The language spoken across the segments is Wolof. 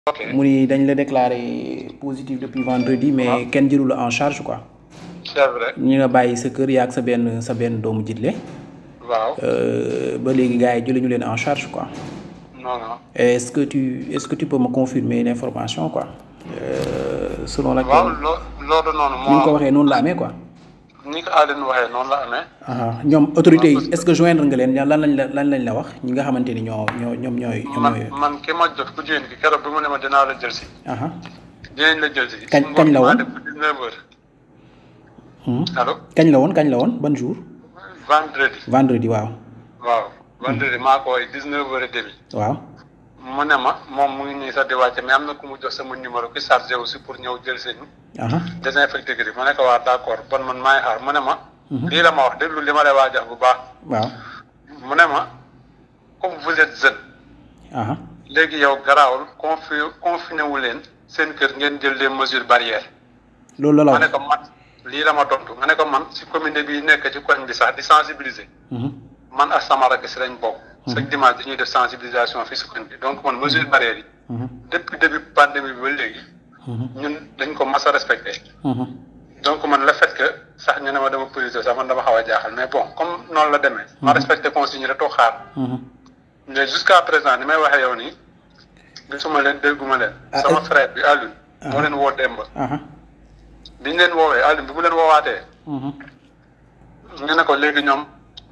ok mu ni dañ la déclaré positif depuis vendredi mais kenn jëlu la en charge quoi c'est vrai ñu nga bàyyi sa kër yaa ak sa benn sa benn doomu jitle waaw Euh, ba léegi gars yi jëluñu leen en charge quoi non non est-ce que tu est-ce que tu peux me confirmer l'information quoi euh, selon waaw laquelle loo loolu noonu ni nga ko moo waxee noonu la amee quoi ni ko Aline waxee noonu la amee aha ñoom autorités yi est-ce que joindre nga leen lan lañ la lan lañ la wax ñi nga xamante ni ñoo ñoo ñoom ñooy ñoom man ñooy man ki ma jot ku jigéen ki keroog bi mu ne ma dinaa la jël si aha dinañ la jël si Kañ- kañ la woon? def dix-neuf heures Mhm. allo kañ la woon kañ la woon ban jour vendredi vendredi waaw waaw vendredi maa ko woy dix-neuf heures et demi waaw mu ne ma moom mu ngi nii sax di wàcce mais am na ku mu jox sama numéro ki chargé aussi pour ñëw jël si ñu aha désinfecté gri ma ne ko waa d'accord bon man maay xaar mu ne ma lii la ma wax déglu li ma lay waajax bu baax waaw mu ne ma comme vous êtes jeune aha léegi yow garaawul confi confiné wu leen seen kër ngeen jël des mesures barrières loolu la la ma ne wax ko man lii la ma tontu ma ne ko man si commune bi nekk ci koñ bi sax di sensibiliser Mhm. man ak sama rakk si lañ bokk chaque dimanche dañuy def sensibilisation fii si koñ bi donc man mesures barrières yi Mhm. depuis début pandémie bi ba léegi Mhm. ñun dañ ko mas a respecté Mhm. donc man le fait que sax ñu ne ma dama positif sax man dama xaw a jaaxal mais bon comme noonu la demee ma respecté consigne rek toog xaar Mhm. mais jusqu'à présent ni may waxee yow nii gisuma leen dégguma leen Ah, sama est- frère bi Alioune moo leen woo démb aha biñ leen woowee Alioune bi mu leen woowaatee Mhm. ñu ne ko léegi ñoom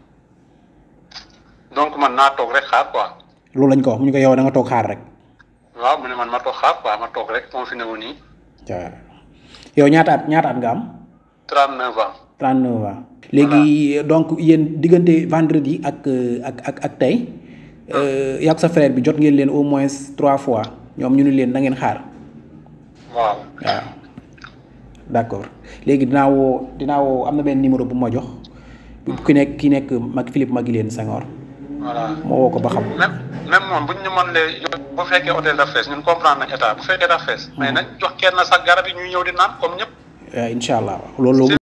donc man naa toog rek xaar quoi loolu lañ ko wax mu ñu ko yow da nga toog xaar rek waaw mu ne man ma toog xaar quoi ma toog rek confiné wu nii waaw yow ñaata at ñaata at nga am 39 ans 39 ans léegi donc yéen diggante vendredi ak euh, ak ak ak tey euh, yaa ak sa frère bi jot ngeen leen au moins trois fois ñoom ñu ni leen na ngeen xaar waaw waaw d'accord léegi dinaa woo dinaa woo am na benn numéro bu ma jox ki nekk ki nekk mag Philippe Maguilène Senghor voilà ma woo ko ba xam même même moom bu ñu mën lee yóbbu bu fekkee hôtel dafa fees ñun comprendre nañ état bu fekkee dafa fees mais nañ jox kenn sax garab yi ñuy ñëw di naan comme ñëpp waaw incha allah loolu